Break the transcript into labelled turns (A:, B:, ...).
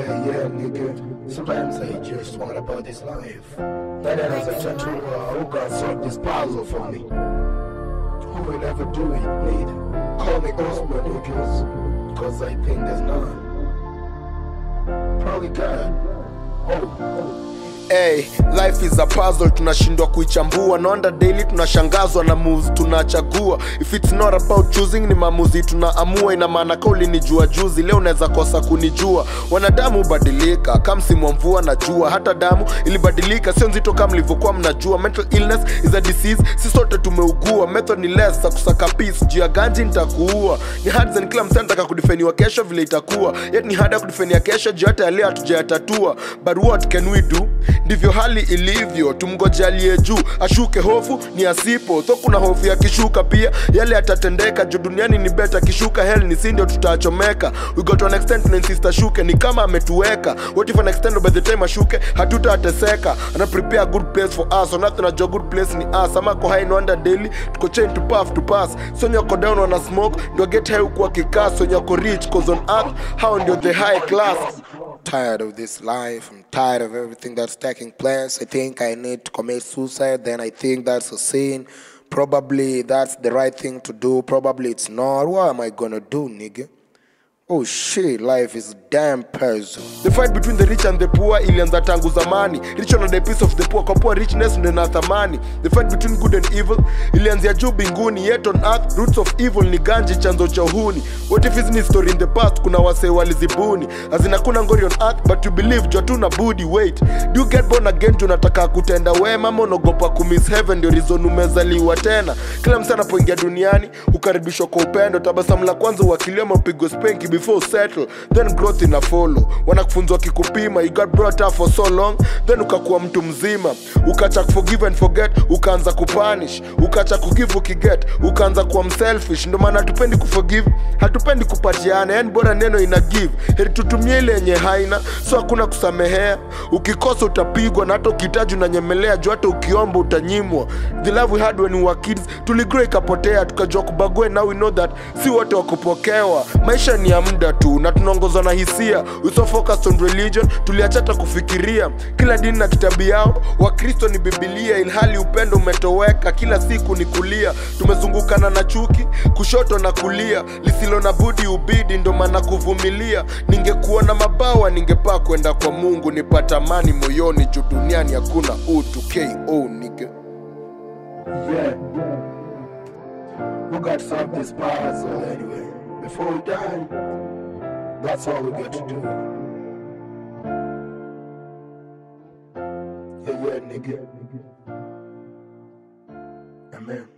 A: Yeah, yeah, nigga. Sometimes I just want about this life. That as I try to, uh, who can solve this puzzle for me? Who will ever do it, need? Call me Osman, niggas. Cause I think there's none. Probably God. Oh, oh.
B: Hey, life is a puzzle tunashindwa kuichambua naonda daily tunashangazwa na moves tunachagua if it's not about choosing ni maamuzi tunaamua ina maana ka ulinijua juzi leo unaweza kosa kunijua wanadamu hubadilika kama msimu wa mvua na jua hata damu ilibadilika sio nzito kama mlivyokuwa mnajua mental illness is a disease si sote tumeugua method ni less za kusaka peace juu ya ganji nitakuua ni hard and kila msee anataka kudifeniwa kesho vile itakuwa yet ni hard ya kudifenia kesho juu hata yaleo hatujayatatua but what can we do ndivyo hali ilivyo tumgoje aliye juu ashuke hofu ni asipo tho kuna hofu ya kishuka pia yale yatatendeka juu duniani ni beta kishuka hell ni si ndio tutachomeka we got to an extent tunainsist ashuke ni kama ametuweka what if an extent by the time ashuke hatutateseka ana prepare a good place for us onathi najua good place ni us ama ko high no under daily tuko chain to puff to pass sonyo ko down wana smoke ndio get high huku akikaa sonyo ko rich cause on earth how ndio the high class
A: tired of this life. I'm tired of everything that's taking place. I think I need to commit suicide. Then I think that's a sin. Probably that's the right thing to do. Probably it's not. What am I gonna do, nigga? Oh shit, life is damn puzzle.
B: the fight between the rich and the poor ilianza tangu zamani rich on the piece of the poor kwa poor richness ndio na thamani the fight between good and evil ilianzia juu binguni yet on earth roots of evil ni ganji chanzo cha uhuni what if is story in the past kuna wasee walizibuni azina kuna ngori on earth but you believe jua tu na budi wait do you get born again juu unataka kutenda wema ama unaogopa kumiss heaven ndio reason umezaliwa tena kila msee anapoingia duniani hukaribishwa kwa upendo tabasamu la kwanza uakilia mapigwa spenki before settle then growth ina follow wanakufunzwa kikupima you got brought up for so long then ukakuwa mtu mzima ukacha forgive and forget ukaanza kupunish ukacha kugive ukiget ukaanza kuwa mselfish ndio maana hatupendi kuforgive hatupendi kupatiana yani bora neno ina give heri tutumie ile yenye haina so hakuna kusamehea ukikosa utapigwa na hata ukihitaji unanyemelea juu hata ukiomba utanyimwa the love we had when we were kids tuligrow ikapotea tukajua kubague now we know that si wote wakupokewa maisha ni ya muda tu na tunaongozwa na hisia we so focused on religion tuliachata kufikiria kila dini na kitabu yao wakristo ni bibilia ilhali upendo umetoweka kila siku ni kulia tumezungukana na chuki kushoto na kulia lisilo na budi ubidi ndo maana kuvumilia ningekuwa na mabawa ningepaa kwenda kwa mungu nipata amani moyoni juu duniani hakuna utu ko nigga
A: Yeah. We got to solve this puzzle anyway. Before we die, that's all we got to do. Yeah, yeah, nigga. Amen.